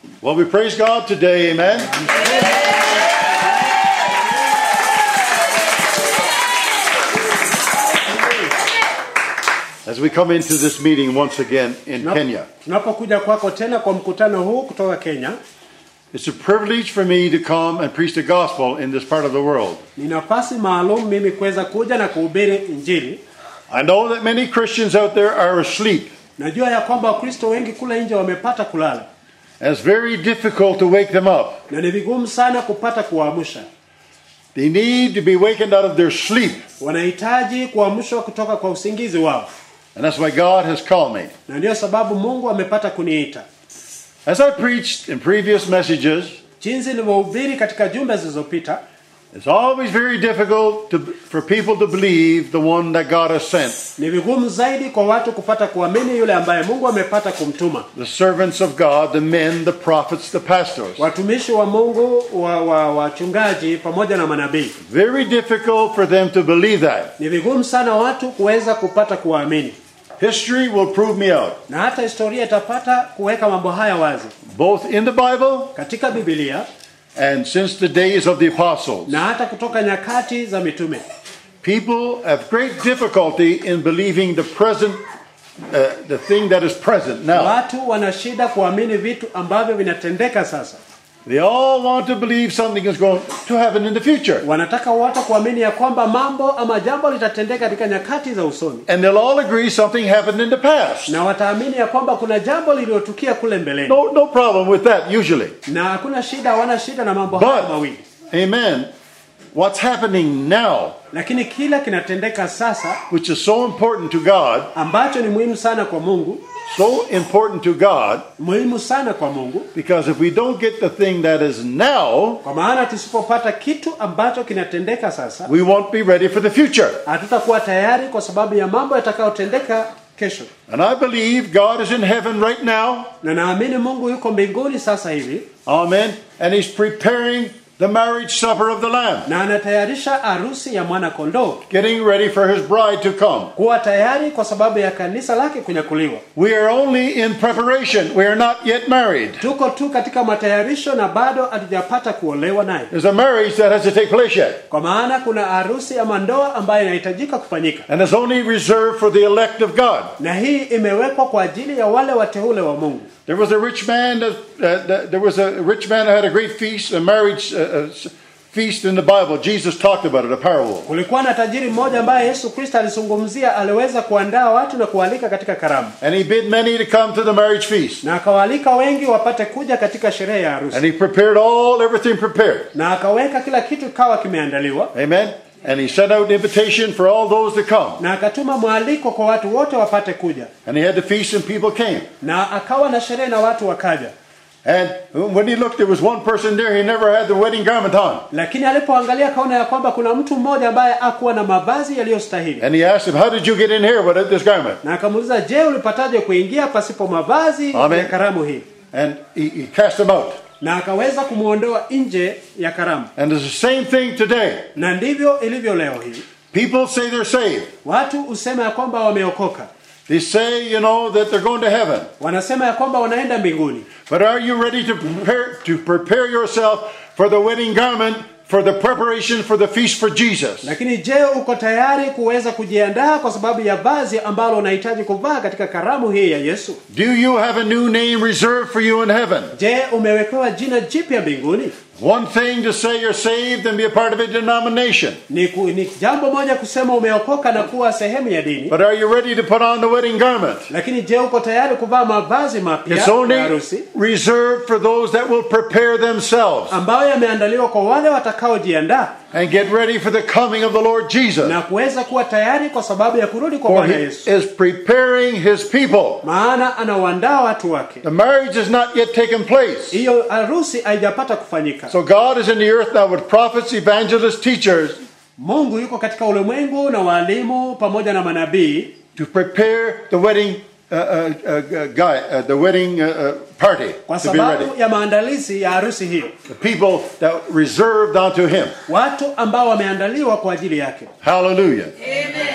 Well, we praise God today, amen. As we come into this meeting once again in Tunap- Kenya, Tunapokuja kwako tena kwa mkutano huu kutoka Kenya, it's a privilege for me to come and preach the gospel in this part of the world. ni nafasi maalum mimi kuweza kuja na kuhubiri Injili. I know that many Christians out there are asleep, Najua ya kwamba Wakristo wengi kule nje wamepata kulala and it's very difficult to wake them up. na ni vigumu sana kupata kuwaamsha. They need to be wakened out of their sleep, Wanahitaji kuamshwa kutoka kwa usingizi wao, and that's why God has called me. na ndiyo sababu Mungu amepata kuniita. As I preached in previous messages, Jinsi nilivyohubiri katika jumbe zilizopita, it's always very difficult to, for people to believe the one that God has sent, ni vigumu zaidi kwa watu kupata kuamini yule ambaye Mungu amepata kumtuma. the servants of God, the men, the prophets, the pastors. Watumishi wa Mungu, wa wa- wachungaji pamoja na manabii. Very difficult for them to believe that. Ni vigumu sana watu kuweza kupata kuamini, History will prove me out. na hata historia itapata kuweka mambo haya wazi Both in the Bible katika Biblia and since the days of the apostles. na hata kutoka nyakati za mitume. People have great difficulty in believing the present, uh, the thing that is present now. Watu wana shida kuamini vitu ambavyo vinatendeka sasa. They all want to believe something is going to happen in the future. Wanataka watu kuamini ya kwamba mambo ama jambo litatendeka katika nyakati za usoni, And they'll all agree something happened in the past. na wataamini ya kwamba kuna jambo lililotukia kule mbeleni, No, no problem with that usually. na hakuna shida, hawana shida na mambo haya But, mawili. amen, what's happening now, Lakini kila kinatendeka sasa which is so important to God, ambacho ni muhimu sana kwa Mungu, so important to God, muhimu sana kwa Mungu, because if we don't get the thing that is now, kwa maana tusipopata kitu ambacho kinatendeka sasa, we won't be ready for the future. hatutakuwa tayari kwa sababu ya mambo yatakayotendeka kesho. And I believe God is in heaven right now, Na naamini Mungu yuko mbinguni sasa hivi amen, and He's preparing the marriage supper of the Lamb, na anatayarisha arusi ya mwana kondoo, getting ready for His bride to come. kuwa tayari kwa sababu ya kanisa lake kunyakuliwa. We are only in preparation, we are not yet married. Tuko tu katika matayarisho na bado hatujapata kuolewa naye, There's a marriage that has to take place yet. kwa maana kuna arusi ama ndoa ambayo inahitajika kufanyika, and is only reserved for the elect of God. na hii imewekwa kwa ajili ya wale wateule wa Mungu. There was a rich man. That, uh, that- there was a rich man who had a great feast, a marriage uh, uh, s- feast in the Bible. Jesus talked about it, a parable. Kulikuwa na tajiri mmoja ambaye Yesu Kristo alizungumzia, aliweza kuandaa watu na kualika katika karamu, And he bid many to come to the marriage feast. na akawaalika wengi wapate kuja katika sherehe ya harusi, And he prepared all, everything prepared. na akaweka kila kitu kawa kimeandaliwa, Amen. And he sent out invitation for all those to come. na akatuma mwaliko kwa watu wote wapate kuja, And he had the feast, and people came. na akawa na sherehe na watu wakaja. And when he looked, there was one person there. He never had the wedding garment on. Lakini alipoangalia akaona ya kwamba kuna mtu mmoja ambaye akuwa na mavazi yaliyostahili, And he asked him, "How did you get in here without this garment?" na akamuuliza, je, ulipataje kuingia pasipo mavazi Amen. ya karamu hii? And he, he cast him out. Na akaweza kumwondoa nje ya karamu. And it's the same thing today. Na ndivyo ilivyo leo hii. People say they're saved. Watu husema ya kwamba wameokoka, They say, you know, that they're going to heaven. wanasema ya kwamba wanaenda mbinguni, But are you ready to prepare to prepare yourself for the wedding garment, for the preparation for the feast for Jesus? lakini je, uko tayari kuweza kujiandaa kwa sababu ya vazi ambalo unahitaji kuvaa katika karamu hii ya Yesu? Do you have a new name reserved for you in heaven? Je, umewekewa jina jipya mbinguni? One thing to say you're saved and be a part of a denomination. Ni, ku, ni jambo moja kusema umeokoka na kuwa sehemu ya dini, But are you ready to put on the wedding garment? lakini je, uko tayari kuvaa mavazi mapya It's ya only harusi reserved for those that will prepare themselves ambayo yameandaliwa kwa wale watakaojiandaa and get ready for the coming of the Lord Jesus. na kuweza kuwa tayari kwa sababu ya kurudi kwa For Bwana he Yesu, is preparing his people. maana anawaandaa watu wake. The marriage has not yet taken place. Hiyo harusi haijapata kufanyika. So God is in the earth now with prophets, evangelists, teachers Mungu yuko katika ulimwengu na walimu pamoja na manabii to prepare the wedding uh, uh, uh, guy, uh, the wedding uh, uh, party kwa to be ready. sababu ya maandalizi ya harusi hiyo, The people that reserved unto Him. watu ambao wameandaliwa kwa ajili yake. Hallelujah.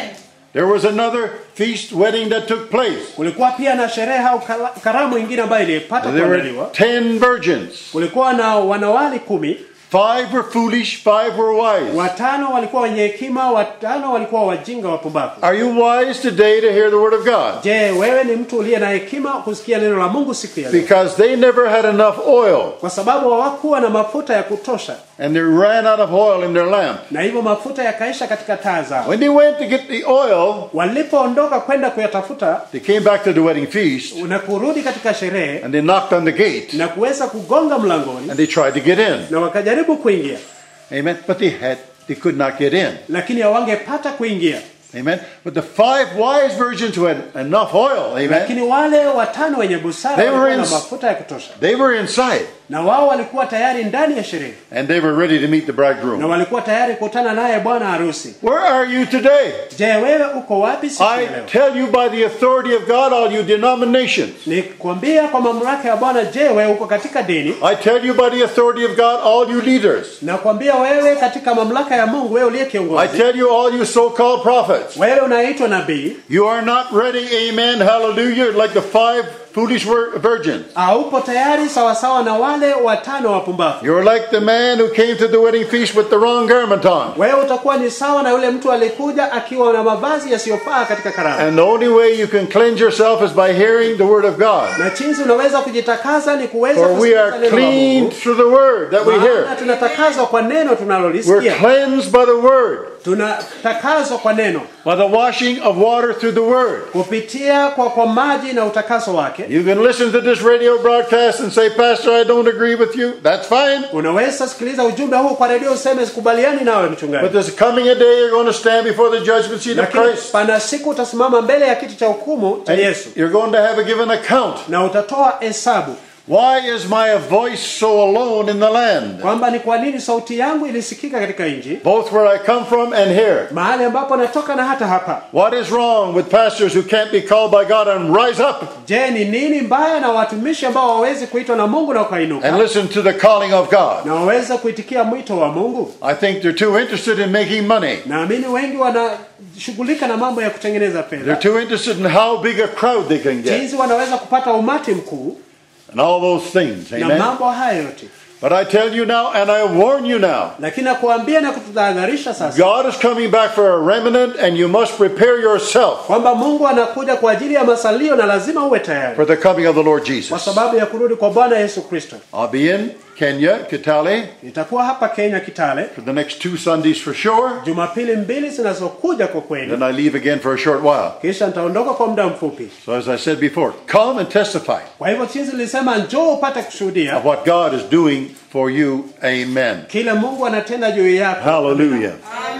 There was another feast wedding that took place. kulikuwa pia na sherehe au kala- karamu ingine ambayo ilipata There were kuandaliwa ten virgins. kulikuwa na wanawali kumi Five were foolish, five were wise. watano walikuwa wenye hekima watano walikuwa wajinga wapumbavu Are you wise today to hear the word of God? je wewe ni mtu uliye na hekima kusikia neno la mungu siku ya leo Because they never had enough oil kwa sababu hawakuwa na mafuta ya kutosha and they ran out of oil in their lamp. na hivyo mafuta yakaisha katika taa zao When they went to get the oil, walipoondoka kwenda kuyatafuta they came back to the wedding feast na kurudi katika sherehe and they knocked on the gate na kuweza kugonga mlangoni and they tried to get in. na wakajaribu kuingia Amen. But they had they could not get in. lakini hawangepata kuingia Amen. But the five wise virgins who had enough oil, amen, lakini wale watano wenye busara They were walikuwa na in- mafuta ya kutosha they were inside na wao walikuwa tayari ndani ya sherehe and they were ready to meet the na bridegroom. walikuwa tayari kukutana naye bwana harusi Where are you today? je wewe uko wapi siku ya I leo tell you by the authority of God, all you denominations. nikwambia kwa mamlaka ya bwana je wewe uko katika dini I tell you by the authority of God, all you leaders. nakwambia wewe katika mamlaka ya mungu wewe uliye I kiongozi tell you, all you so called prophets. wewe unaitwa nabii You are not ready, amen, hallelujah, like the five foolish vir- virgins. haupo tayari sawasawa na wale watano wapumbavu You're like the man who came to the wedding feast with the wrong garment on. wewe utakuwa ni sawa na yule mtu alikuja akiwa na mavazi yasiyofaa katika karamu And the only way you can cleanse yourself is by hearing the word of God. na jinsi unaweza kujitakasa ni kuweza For we kusikiza are neno la cleaned Mungu. through the word that we Maana hear. tunatakazwa kwa neno We're tunalolisikia cleansed by the word, tunatakazwa kwa neno by the washing of water through the word. kupitia kwa, kwa maji na utakaso wake You can listen to this radio broadcast and say, Pastor, I don't agree with you. That's fine. unaweza sikiliza ujumbe huu kwa redio useme sikubaliani nawe But mchungaji there's coming a day you're going to stand before the judgment seat of lakini Christ. pana siku utasimama mbele ya kiti cha hukumu cha And yesu you're going to have a given account. na utatoa hesabu Why is my voice so alone in the land? kwamba ni kwa nini sauti yangu ilisikika katika nchi Both where I come from and here. mahali ambapo natoka na hata hapa What is wrong with pastors who can't be called by God and rise up je ni nini mbaya na watumishi ambao wawezi kuitwa na mungu na and wakainuka listen to the calling of God? na waweza kuitikia mwito wa mungu I think they're too interested in making money. naamini wengi wanashughulika na mambo ya kutengeneza They're fedha too interested in how big a crowd they can get jinsi wanaweza kupata umati mkuu and all those things. na Amen. mambo hayo yote But I tell you now, and I warn you now, lakini nakuambia na kututahadharisha sasa God is coming back for a remnant, and you must prepare yourself kwamba mungu anakuja kwa ajili ya masalio na lazima uwe tayari for the coming of the Lord kwa Jesus. sababu ya kurudi kwa bwana yesu kristo I'll be in Kenya, Kitale, nitakuwa hapa kenya kitale for the next two Sundays for sure. jumapili mbili zinazokuja kwa kweli Then I leave again for a short while. kisha nitaondoka kwa muda mfupi So, as I said before, come and testify kwa hivyo jinsi nilisema njoo upate kushuhudia of what God is doing for you. Amen. kile mungu anatenda juu yako Hallelujah.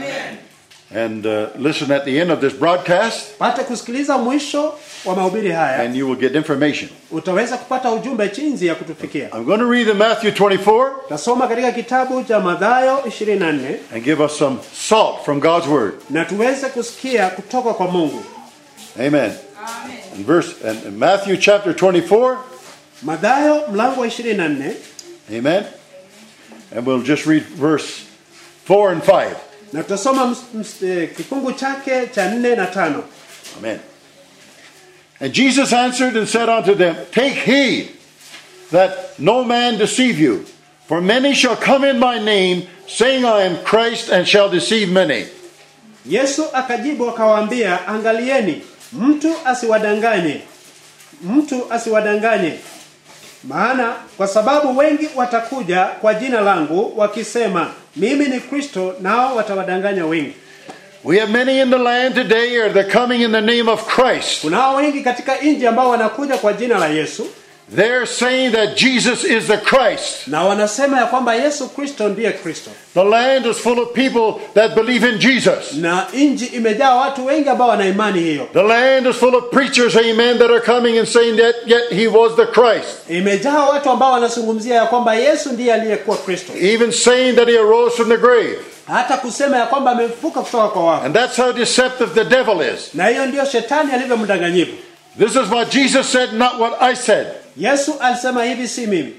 And uh, listen at the end of this broadcast, pate kusikiliza mwisho wa mahubiri haya and you will get information. utaweza kupata ujumbe jinsi ya kutufikia I'm going to read in Matthew 24 tasoma katika kitabu cha madhayo 24 and give us some salt from God's Word. na tuweze kusikia kutoka kwa mungu Amen. And verse and and Matthew chapter 24. madhayo mlango wa 24 Amen. And we'll just read verse 4 and 5. na tutasoma ms- ms- eh, kifungu chake cha 4 na tano Amen. And Jesus answered and said unto them, Take heed that no man deceive you, for many shall come in my name, saying, I am Christ, and shall deceive many. yesu akajibu akawaambia angalieni mtu asiwadanganye mtu asiwadanganye maana kwa sababu wengi watakuja kwa jina langu wakisema mimi ni kristo nao watawadanganya wengi We have many in the land today are they coming in the name of Christ. kunao wengi katika nchi ambao wanakuja kwa jina la yesu They're saying that Jesus is the Christ. na wanasema ya kwamba yesu kristo ndiye kristo The land is full of people that believe in Jesus. na nchi imejaa watu wengi ambao wana imani hiyo The land is full of preachers, amen, that are coming and saying that yet he was the Christ. imejaa watu ambao wanazungumzia ya kwamba yesu ndiye aliyekuwa kristo Even saying that he arose from the grave. hata kusema ya kwamba amefuka kutoka kwa wafu And that's how deceptive the devil is. na hiyo ndiyo shetani alivyo mdanganyifu This is what Jesus said, not what I said. yesu alisema hivi si mimi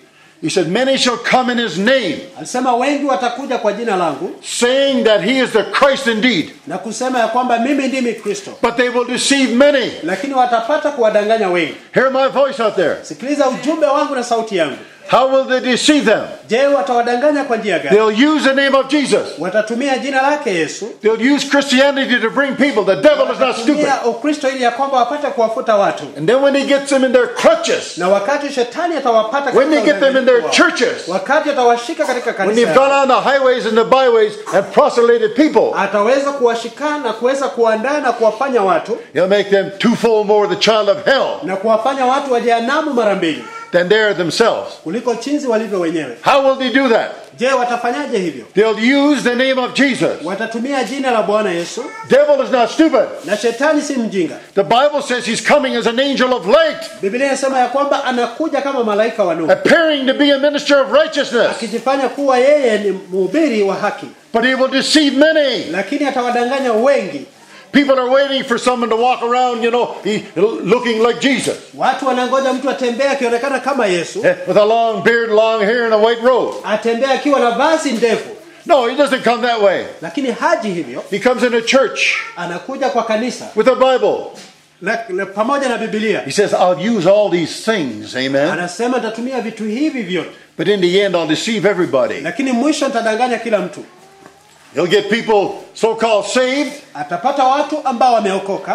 He said, Many shall come in his name, alisema wengi watakuja kwa jina langu saying that he is the Christ indeed. na kusema ya kwamba mimi ndimi kristo But they will deceive many. lakini watapata kuwadanganya wengi Hear my voice out there. sikiliza ujumbe wangu na sauti yangu How will they deceive them? je watawadanganya kwa njia gani They'll use the name of Jesus. watatumia jina lake yesu They'll use Christianity to bring people. The devil is not stupid. watatumia ukristo ili ya kwamba wapate kuwafuta watu And then when he gets them in their clutches, na wakati shetani atawapata when they katika get them in their udanganyifu wao, churches, wakati atawashika katika when kanisa they've gone on the highways and the byways and proselyted people, ataweza kuwashika na kuweza kuandaa na kuwafanya watu he'll make them twofold more the child of hell na kuwafanya watu wa jehanamu mara mbili than they are themselves. kuliko chinzi walivyo wenyewe How will they do that? je watafanyaje hivyo They'll use the name of Jesus. watatumia jina la bwana yesu Devil is not stupid. na shetani si mjinga The Bible says he's coming as an angel of light, biblia inasema ya kwamba anakuja kama malaika wa nuru appearing to be a minister of righteousness. akijifanya kuwa yeye ni mhubiri wa haki But he will deceive many. lakini atawadanganya wengi People are waiting for someone to walk around, you know, he, looking like Jesus. watu wanangoja mtu atembee akionekana kama yesu Eh, With a long beard, long hair, and a white robe. atembee akiwa na vazi ndefu No, he doesn't come that way. lakini haji hivyo He comes in a church anakuja kwa kanisa with a Bible. na, na, pamoja na bibilia He says, I'll use all these things, amen. anasema nitatumia vitu hivi vyote But in the end, I'll deceive everybody. lakini mwisho nitadanganya kila mtu He'll get people so called saved, atapata watu ambao wameokoka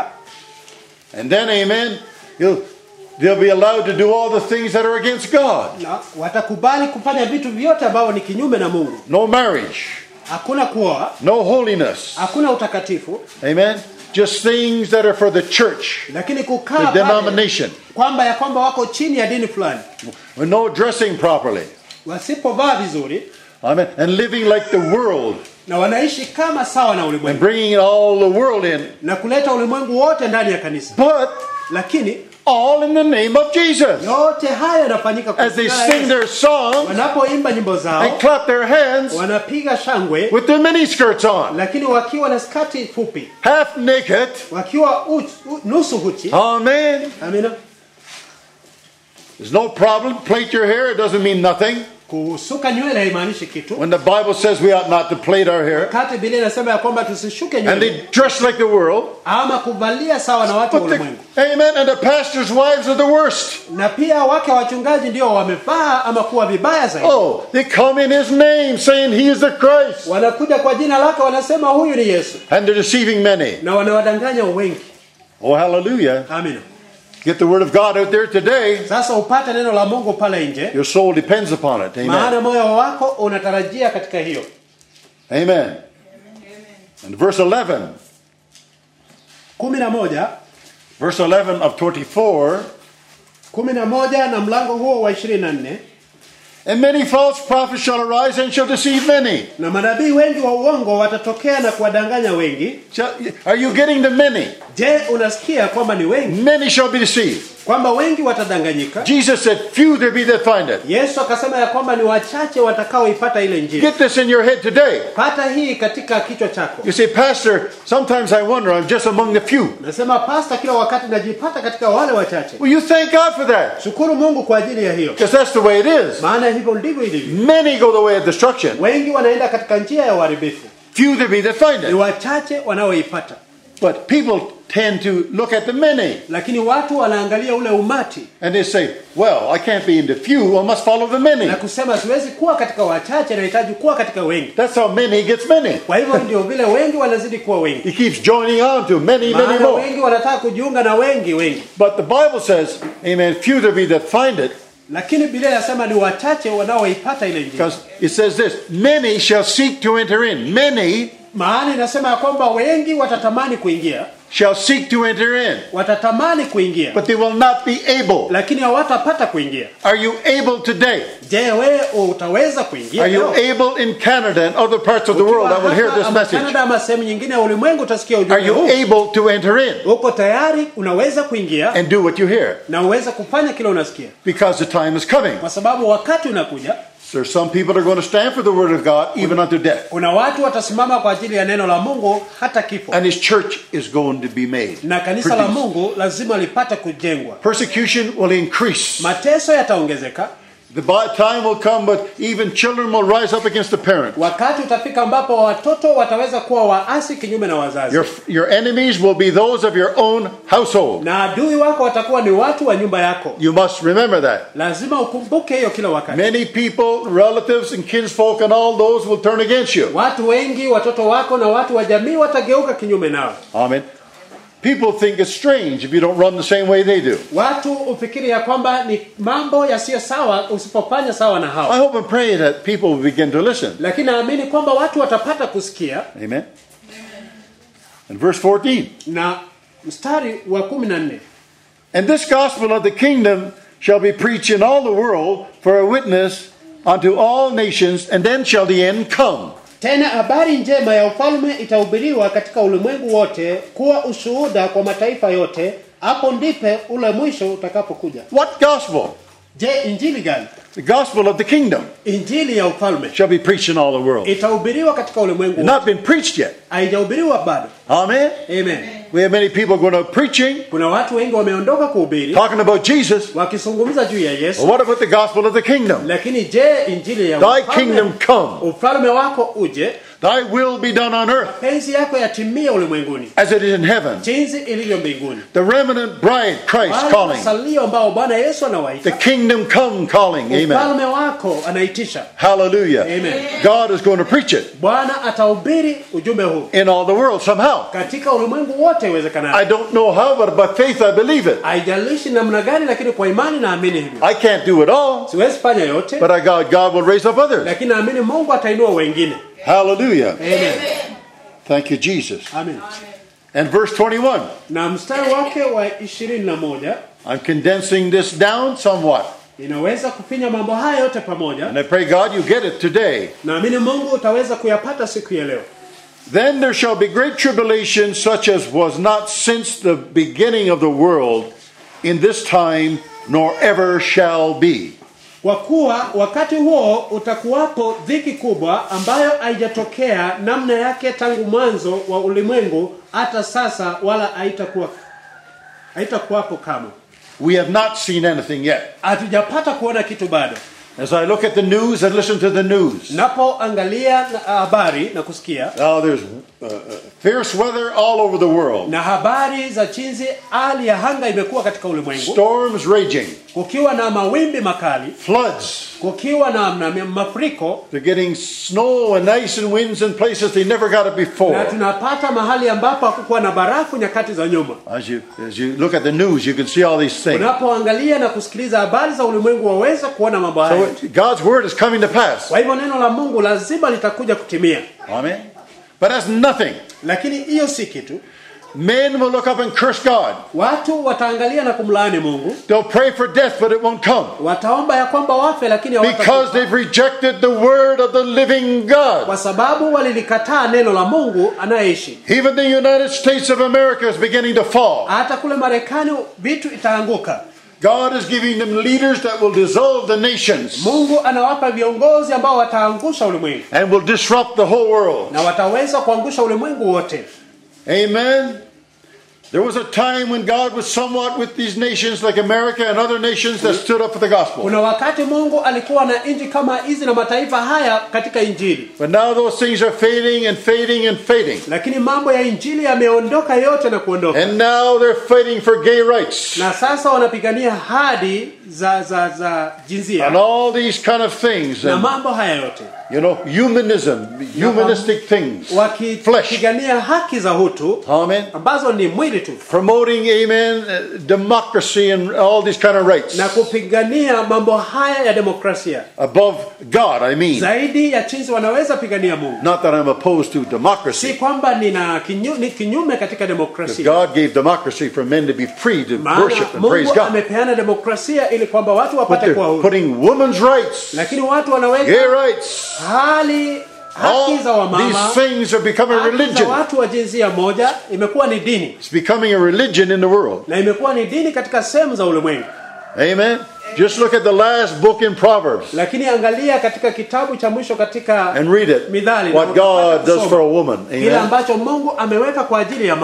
and then, amen, he'll, they'll be allowed to do all the things that are against God. na watakubali kufanya vitu vyote ambavyo ni kinyume na mungu No marriage, hakuna kuoa no holiness, hakuna utakatifu amen. Just things that are for the church, lakini kukaa the pale denomination. kwamba ya kwamba wako chini ya dini fulani with no dressing properly. wasipovaa vizuri Amen. And living like the world na wanaishi kama sawa na and ulimwengu bringing all the world in, na kuleta ulimwengu wote ndani ya kanisa but lakini all in the name of Jesus. yote haya yanafanyika kwa As they jina la sing Yesu. their song wanapoimba nyimbo and zao clap their hands wanapiga shangwe with their miniskirts on, lakini wakiwa na skati fupi half naked. wakiwa uchi, u, nusu huchi Amen. amina There's no problem. Plait your hair, it doesn't mean nothing. kusuka nywele haimaanishi kitu When the Bible says we ought not to plait our hair, wakati Biblia inasema ya kwamba tusishuke and nywele they dress like the world. ama kuvalia sawa na watu wa But the, ulimwengu amen. And the pastors' wives are the worst. na pia wake wa wachungaji ndio wamevaa ama kuwa vibaya zaidi Oh, they come in his name saying he is the Christ. wanakuja kwa jina lake wanasema huyu ni yesu And they're deceiving many. na wanawadanganya wengi Oh, hallelujah. amina Get the word of God out there today. sasa upate neno la mungu pale nje Your soul depends upon it. Amen. maana moyo wako unatarajia katika hiyo Amen. And verse 11, kumi na moja verse 11 of 24, kumi na moja na mlango huo wa ishirini na nne and many false prophets shall arise and shall deceive many. na manabii wengi wa uongo watatokea na kuwadanganya wengi Shall, are you getting the many? je unasikia kwamba ni wengi Many shall be deceived. kwamba wengi watadanganyika Jesus said, Few there be that find it. yesu akasema ya kwamba ni wachache watakaoipata ile njia Get this in your head today. pata hii katika kichwa chako You say, Pastor, sometimes I wonder, I'm just among the few. nasema pasta kila wakati najipata katika wale wachache Well, you thank God for that. shukuru mungu kwa ajili ya hiyo Because that's the way it is. maana hivyo ndivyo ilivyo Many go the way of destruction. wengi wanaenda katika njia ya uharibifu Few there be that find ni it. wachache wanaoipata But people tend to look at the many lakini watu wanaangalia ule umati and they say, well, I can't be in the few, I must follow the many. na kusema siwezi kuwa katika wachache nahitaji kuwa katika wengi That's how many gets many. kwa hivyo ndio vile wengi wanazidi kuwa wengi He keeps joining on to many, many maana more. wengi wanataka kujiunga na wengi wengi But the Bible says, amen, few there be that find it, lakini Biblia inasema ni wachache wanaoipata ile njia because it says this, many shall seek to enter in. Many maana inasema ya kwamba wengi watatamani kuingia shall seek to enter in, watatamani kuingia but they will not be able. lakini hawatapata kuingia Are you able today? je wewe utaweza kuingia Are you leo? able in Canada and other parts of the world that will hear Hata this ama message? Canada ama sehemu nyingine ya ulimwengu utasikia Are ujumbe you huu able to enter in uko tayari unaweza kuingia and do what you hear? na uweze kufanya kile unasikia Because the time is coming. kwa sababu wakati unakuja There's some people that are going to stand for the word of God even unto death. kuna watu watasimama kwa ajili ya neno la mungu hata kifo And his church is going to be made. na kanisa la Produced. mungu lazima lipate kujengwa Persecution will increase. mateso yataongezeka The bi- time will come, but even children will rise up against the parent. wakati utafika ambapo watoto wataweza kuwa waasi kinyume na wazazi Your, your enemies will be those of your own household. na adui wako watakuwa ni watu wa nyumba yako You must remember that. lazima ukumbuke hiyo kila wakati Many people, relatives, and kinsfolk, and all those will turn against you. watu wengi watoto wako na watu wa jamii watageuka kinyume nao Amen. People think it's strange if you don't run the same way they do. watu ufikiri ya kwamba ni mambo yasiyo sawa usipofanya sawa na I hao hope and pray that people will begin to listen. lakini naamini kwamba watu watapata kusikia Amen. And verse 14. na mstari wa kumi na nne And this gospel of the kingdom shall be preached in all the world for a witness unto all nations, and then shall the end come. tena habari njema ya ufalme itahubiriwa katika ulimwengu wote kuwa ushuhuda kwa mataifa yote hapo ndipe ule mwisho utakapokuja What gospel? je injili gani The gospel of the kingdom injili ya ufalme shall be preached in all the world. It's itahubiriwa katika ulimwengu wote not been preached yet. haijahubiriwa bado Amen. amen We have many people going out preaching, kuna watu wengi wameondoka kuhubiri talking about Jesus. wakizungumza juu ya But yesu what about the gospel of the kingdom? lakini je injili ya Thy ufalme- kingdom come, ufalme wako uje thy will be done on earth penzi yako yatimie ulimwenguni as it is in heaven. jinsi ilivyo mbinguni The remnant bride, Christ wale calling. wasalio ambao bwana yesu The anawaita kingdom come calling. Amen. ufalme wako anaitisha Hallelujah. Amen. God is going to preach it bwana atahubiri ujumbe huu in all the world somehow. katika ulimwengu wote I iwezekanavyo don't know how, but by faith I believe it. haijalishi namna gani lakini kwa imani naamini hivyo I can't do it all, siwezi fanya yote but I God, God will raise up others. lakini naamini mungu atainua wengine Hallelujah. Amen. Thank you, Jesus. Amen. And verse 21. na mstari wake wa ishirini na moja I'm condensing this down somewhat. inaweza kufinya mambo haya yote pamoja And I pray, God, you get it today. naamini mungu utaweza kuyapata siku ya leo Then there shall be great tribulation, such as was not since the beginning of the world, in this time, nor ever shall be. kwa kuwa wakati huo utakuwapo dhiki kubwa ambayo haijatokea namna yake tangu mwanzo wa ulimwengu hata sasa wala haitakuwa haitakuwapo kamwe We have not seen anything yet. hatujapata kuona kitu bado As I look at the news and listen to the news, napoangalia na- habari na kusikia now there's uh, uh, fierce weather all over the world, na habari za chinzi hali ya hanga imekuwa katika ulimwengu storms raging, kukiwa na mawimbi makali floods. kukiwa na, na mafuriko They're getting snow and ice and winds in places they never got it na before. tunapata mahali ambapo hakukuwa na barafu nyakati za nyuma As you as you look at the news, you can see all these things. unapoangalia na kusikiliza habari za ulimwengu waweza kuona mambo haya So it- God's word is coming to pass. kwa hivyo neno la mungu lazima litakuja kutimia Amen. But that's nothing. lakini hiyo si kitu Men will look up and curse God. watu wataangalia na kumlaani mungu They'll pray for death, but it won't come wataomba ya kwamba wafe lakini because hawatakufa. they've rejected the word of the living God. kwa sababu walilikataa neno la mungu anayeishi Even the United States of America is beginning to fall. hata kule marekani vitu itaanguka God is giving them leaders that will dissolve the nations mungu anawapa viongozi ambao wataangusha ulimwengu and will disrupt the whole world. na wataweza kuangusha ulimwengu wote Amen. There was a time when God was somewhat with these nations like America and other nations that stood up for the gospel. kuna wakati mungu alikuwa na nchi kama hizi na mataifa haya katika injili But now those things are fading and fading and fading. lakini mambo ya injili yameondoka yote na kuondoka And now they're fighting for gay rights na sasa wanapigania hadi za za za and jinsia all these kind of things. na And, mambo haya yote you know, humanism, humanistic things. Flesh. wakipigania haki za hutu Amen. ambazo ni mwili tu Promoting, amen, uh, democracy and all these kind of rights. na kupigania mambo haya ya demokrasia Above God, I mean. zaidi ya chinzi wanaweza pigania mungu Not that I'm opposed to si democracy. kwamba nina kinyu, ni kinyume katika demokrasia God gave democracy for men to be free to maana worship and praise mungu God. amepeana demokrasia ili kwamba watu But wapate kuwa they're huru putting women's rights, lakini watu wanaweka gay rights, hali all haki za wamama these things are becoming haki za religion. watu wa jinsia moja imekuwa ni dini It's becoming a religion in the world. na imekuwa ni dini katika sehemu za ulimwengu Amen. Just look at the last book in Proverbs lakini angalia katika kitabu cha mwisho katika and read it. Midhali, What na utapata God does kusoma. for a woman. kile Amen. ambacho mungu ameweka kwa ajili ya mama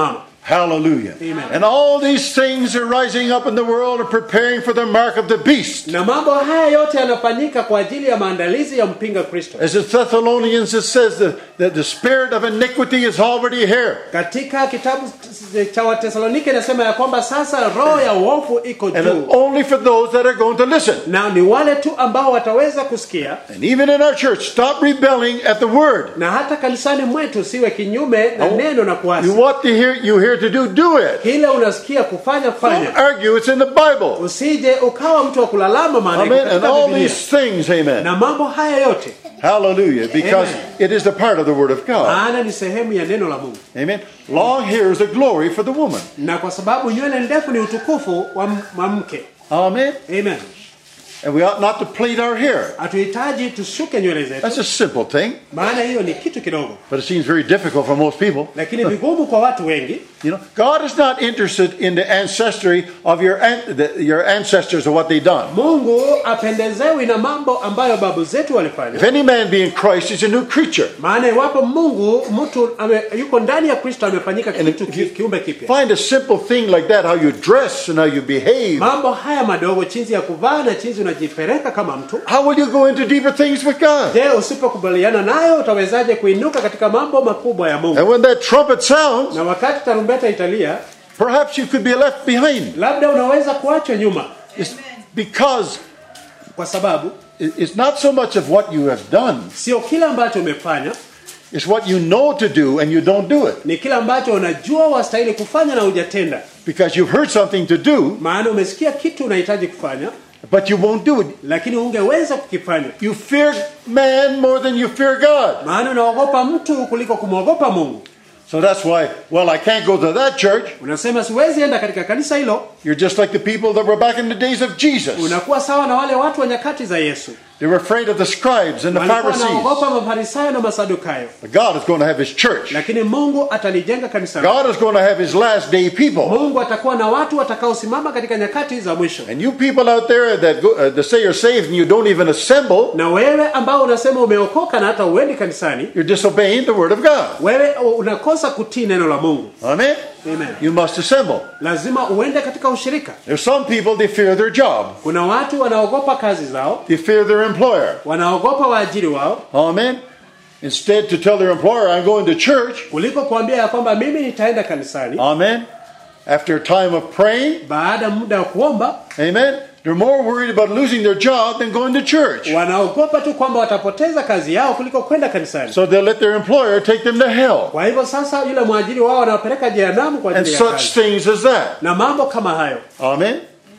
Hallelujah. Amen. And all these things are rising up in the world and preparing for the mark of the beast. na mambo haya yote yanafanyika kwa ajili ya maandalizi ya mpinga kristo As the Thessalonians, it says that, that the spirit of iniquity is already here. katika kitabu cha watesalonike inasema ya kwamba sasa roho ya uovu iko And juu it's only for those that are going to listen. na ni wale tu ambao wataweza kusikia And even in our church, stop rebelling at the word. na hata kanisani mwetu siwe kinyume na neno na kuasi You what to hear you hear to do, do it. kile unasikia kufanya Don't fanya argue, it's in the Bible. usije ukawa mtu wa kulalama maana iko Amen. And katika all Biblia. these things, amen. na mambo haya yote Hallelujah. Because Amen. it is the part of the word of God. maana ni sehemu ya neno la mungu Amen. Long hair is a glory for the woman. na kwa sababu nywele ndefu ni utukufu wa m- wa mke Amen. amen And we ought not to plait our hair. hatuhitaji tushuke nywele zetu That's a simple thing, maana hiyo ni kitu kidogo but it seems very difficult for most people. lakini vigumu kwa watu wengi You know, God is not interested in the ancestry of your an- the, your ancestors or what they done. mungu apendezewi na mambo ambayo babu zetu walifanya If any man be in Christ, he's a new creature. maana iwapo mungu mtu ame, yuko ndani ya kristo amefanyika And kitu if you ki, kiumbe kipya Find a simple thing like that, how you dress and how you behave. mambo haya madogo jinsi ya kuvaa na jinsi unajipeleka kama mtu How will you go into deeper things with God? je usipokubaliana nayo utawezaje kuinuka katika mambo makubwa ya mungu And when that trumpet sounds, na wakati tarumbeta italia perhaps you could be left behind. labda unaweza kuachwa nyuma It's because kwa sababu it- it's not so much of what you have done, sio kila ambacho umefanya it's what you know to do and you don't do it. ni kila ambacho unajua wastahili kufanya na hujatenda Because you've heard something to do, maana umesikia kitu unahitaji kufanya but you won't do it. lakini ungeweza kukifanya You fear man more than you fear God. maana unaogopa mtu kuliko kumwogopa mungu So that's why, well, I can't go to that church. unasema siwezi enda katika kanisa hilo You're just like the people that were back in the days of Jesus. unakuwa sawa na wale watu wa nyakati za yesu They were afraid of the scribes and the walikuwa Pharisees. wanaogopa mafarisayo na masadukayo But God is going to have his church. lakini mungu atalijenga kanisa lake. God is going to have his last day people. mungu atakuwa na watu watakaosimama katika nyakati za mwisho And you people out there that, go, uh, that say you're saved and you don't even assemble, na wewe ambao unasema umeokoka na hata uendi kanisani you're disobeying the word of God. wewe unakosa kutii neno la mungu Amen? Amen. You must assemble. lazima uende katika ushirika There's some people, they fear their job. kuna watu wanaogopa kazi zao They fear their employer. wanaogopa waajiri wao Amen? Instead to tell their employer, I'm going to church. kuliko kuambia ya kwamba mimi nitaenda kanisani Amen? After a time of praying, baada ya muda wa kuomba amen? They're more worried about losing their job than going to church. wanaogopa tu kwamba watapoteza kazi yao kuliko kwenda kanisani So they'll let their employer take them to hell. kwa hivyo sasa yule mwajiri wao wanawapeleka jehanamu kwa And ajili ya such kazi things as that. na mambo kama hayo Amen?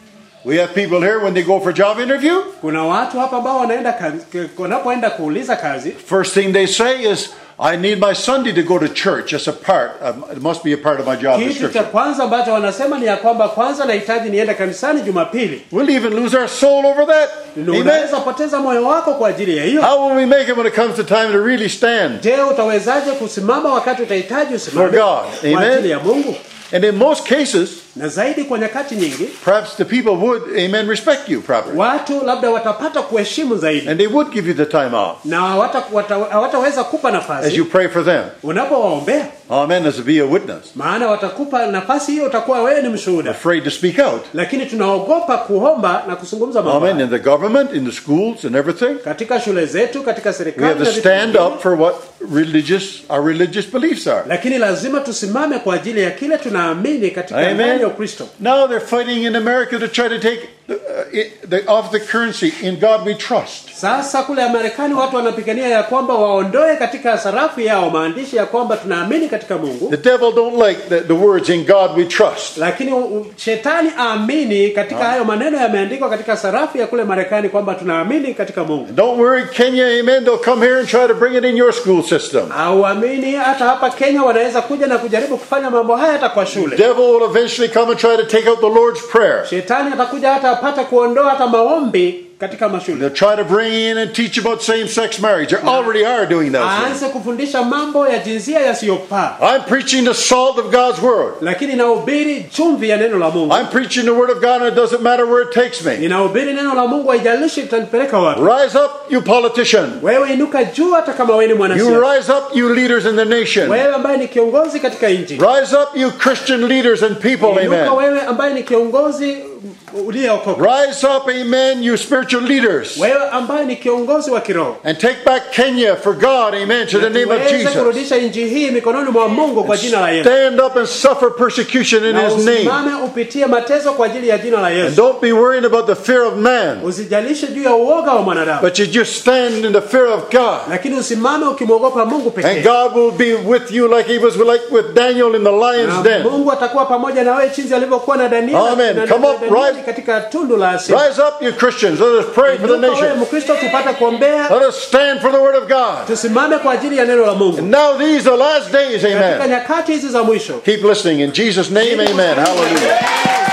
We have people here when they go for job interview, kuna watu hapa ambao wanaenda kazi- wanapoenda kuuliza kazi first thing they say is, I need my Sunday to go to church as a part. Of, it must be a part of my job kitu cha description. kwanza ambacho wanasema ni ya kwamba kwanza nahitaji niende kanisani jumapili We'll even lose our soul over that. Na Amen? unaweza poteza moyo wako kwa ajili ya hiyo How will we make it when it comes to time to really stand? je utawezaje kusimama wakati utahitaji usimame For God. kwa Amen. ajili ya mungu And in most cases, na zaidi kwa nyakati nyingi perhaps the people would, amen, respect you properly. watu labda watapata kuheshimu zaidi And they would give you the time off na hawata- wata- hawataweza kupa as nafasi you pray for them. unapowaombea Amen, as to be a witness. maana watakupa nafasi hiyo utakuwa wewe ni mshuhuda Afraid to speak out. lakini tunaogopa kuomba na kuzungumza mambo Amen. haya. In the government, in the schools, and everything. katika shule zetu katika We serikali have na to vitu stand vingine. up for what religious our religious beliefs are. lakini lazima tusimame kwa ajili ya kile tunaamini katika Amen. ndani ya ukristo Now they're fighting in America to try to take the, uh, it, the, off the currency. In God we trust. sasa kule marekani watu wanapigania ya kwamba waondoe katika sarafu yao maandishi ya kwamba tunaamini katika mungu The devil don't like the, the words "In God we trust." lakini u- u- shetani aamini katika hayo maneno yameandikwa katika sarafu ya kule marekani kwamba tunaamini katika mungu Don't worry, Kenya. Amen. They'll come here and try to bring it in your school system. auamini hata hapa kenya wanaweza kuja na kujaribu kufanya mambo haya hata kwa shule devil will eventually come and try to take out the Lord's prayer. shetani atakuja hata apate kuondoa hata maombi katika mashule They'll try to bring in and teach about same-sex marriage. They already are doing those things. aanze kufundisha mambo ya jinsia yasiyofaa I'm preaching the salt of God's word. lakini nahubiri chumvi ya neno la mungu I'm preaching the word of God and it doesn't matter where it takes me. ninahubiri neno la mungu haijalishi litanipeleka wapi Rise up, you politician. wewe inuka juu hata kama wewe ni You mwanasiasa rise up, you leaders in the nation. wewe ambaye ni kiongozi katika nchi Rise up, you Christian leaders and people, inuka amen. wewe ambaye ni kiongozi uliyeokoka Rise up, amen, you spiritual leaders. wewe ambaye ni kiongozi wa kiroho And take back Kenya for God, amen, to the name of tuweze Jesus. kurudisha nchi hii mikononi mwa mungu kwa jina la yesu Stand up and suffer persecution in na His name. usimame upitie mateso kwa ajili ya jina la And yesu don't be worrying about the fear of man, usijalishe juu ya uoga wa mwanadamu but you just stand in the fear of God. lakini usimame ukimwogopa mungu And pekee God will be with you like He was like with Daniel in the lion's na den. mungu atakuwa pamoja na wewe chinzi alivyokuwa na danieli Amen. na- Come na- up, Danieli rise. katika tundu la asili Rise up, you Christians. Let us pray for the Inuka wewe nation. mkristo tupate kuombea Let us stand for the word of God. tusimame kwa ajili ya neno la mungu Now these are last days, katika amen. nyakati hizi za mwisho Keep listening. In Jesus' name, amen. Hallelujah.